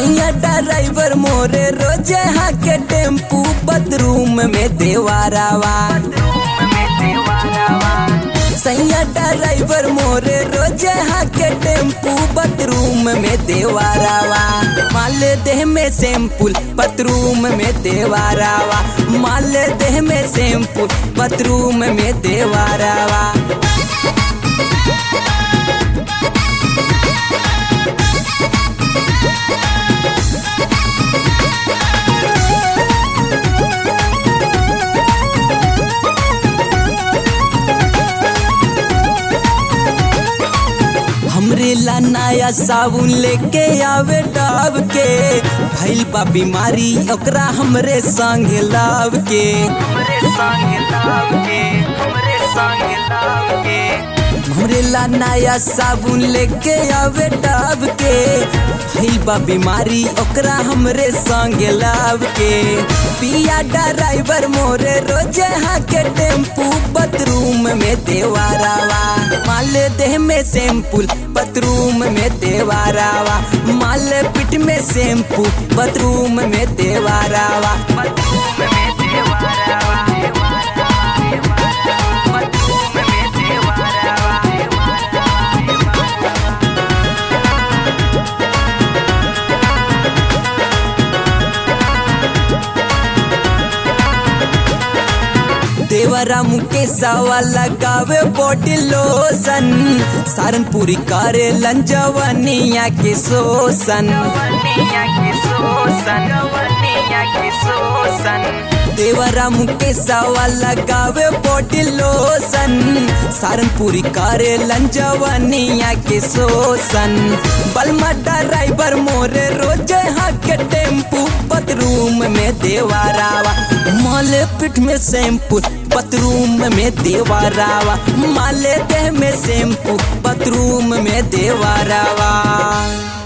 सैया ड्राइवर मोरे रोजे हाके टेम्पू बदरूम में देवारावा सैया ड्राइवर मोरे रोजे हाके टेम्पू बदरूम में देवारावा माल देह में सैम्पुल बदरूम में देवारावा माल देह में सैम्पुल बदरूम में देवारावा हमरे ला नया साबुन लेके आवे डाब के भइल बा बीमारी ओकरा हमरे संग लाव के हमरे ला नया साबुन लेके आवे डाब के भइल बा बीमारी ओकरा हमरे संग लाव के पिया ड्राइवर मोरे रोजे हाके टेम्पू बदरूम में देवारावा माल देह में सैम्पुल बदरूम में देवारावा माल पिट में सैम्पू बदरूम में देवारावा देवरा मुकेशवा लगावे बॉडी लोशन सारनपुरी करे लंजवनिया के शोषण देवरा मुकेशवा लगावे बॉडी लोशन सारनपुरी करे लंजवनिया के शोषण बलमा ड्राइवर मोरे रोजे हाके टेम्पू बदरूम में देवारावा माले पिठ में शैम्पू बथरूम में देवारावा माले देह में शैम्पू बथरूम में देवारावा